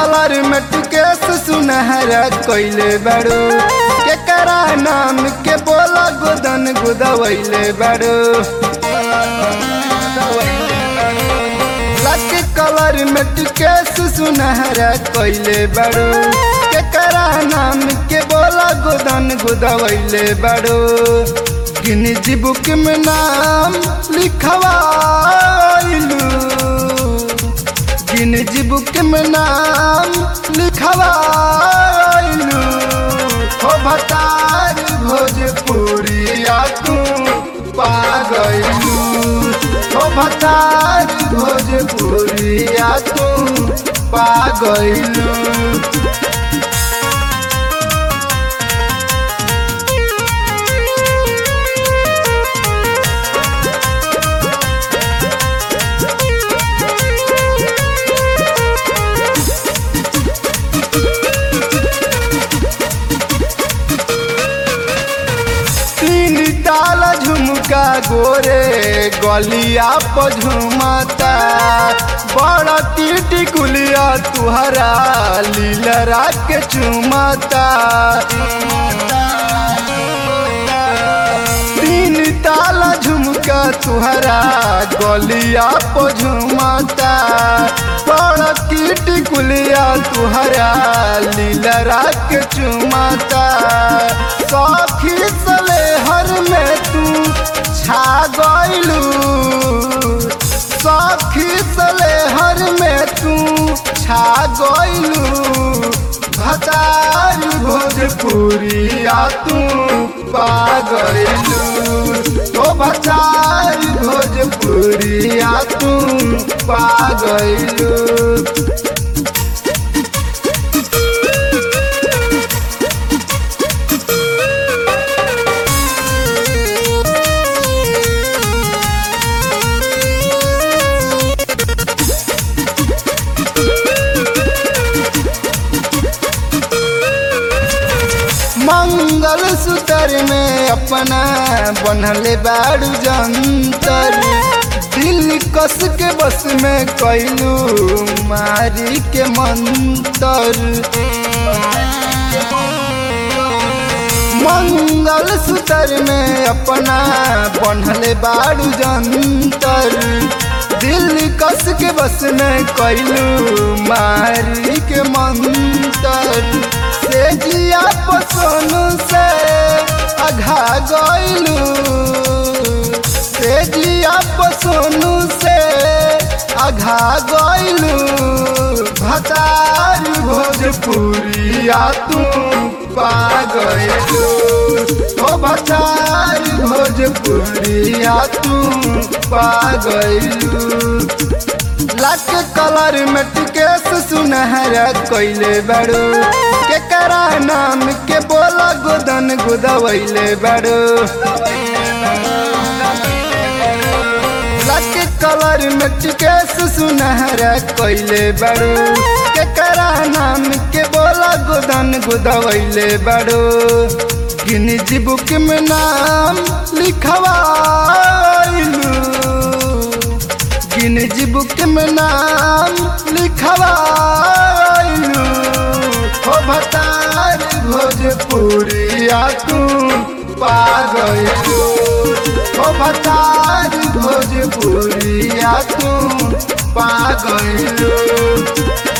colour में टुकेस सुनहरा कोइले बड़ो केकरा नाम के बोला गोदन गुदवैले बड़ो लक कलर में टुकेस सुनहरा कोइले बड़ो केकरा नाम के बोला गोदन गुदवैले बड़ो गिनजी बुक में नाम लिखवाइलू गिनजी बुक में नाम लिखवाइलू हो भतार भोजपुरिया तू पागलू हो भतार भोजपुरिया तू पागलू तीन ताल झुमका गोरे गलिया पर झुमता बड़ा टीटी कुलिया तुहरा लीलरा के चुमता तीन ताल झुमका तुहरा गलिया पर झुमता बड़ा टीटी कुलिया तुहरा लीलरा के चुमता सखी सले हर में तू छा गइलू सखी सले हर में तू छा गइलू भतार भोजपुरिया तू पा गइलू तो भतार भोजपुरिया तू पा गइलू मंगल सूत्र में अपना बनले बाड़ू जंतर दिल कस के बस में कैलू मारी के मंतर मंगल सूत्र में अपना बनले बाड़ू जंतर दिल कस के बस में कैलू मारी के मंतर से जिया पसोनु से अघा गइलू से जिया पसोनु से अघा गइलू भतार भोजपुरिया तू पा गइलू ओ भतार भोजपुरिया तू पा गइलू लाख कलर में टिकेस सुनहरा कोइले बड़ो केकरा नाम के बोला गोदन गुदवैले बड़ो लाख कलर में टिकेस सुनहरा कोइले बड़ो केकरा नाम के बोला गोदन गुदवैले बड़ो गिनजी बुक में नाम लिखवाइलू गिनजी बुक में नाम लिखवाइलू हो भतार भोजपुरिया तू पा गइलू हो भतार भोजपुरिया तू पा गइलू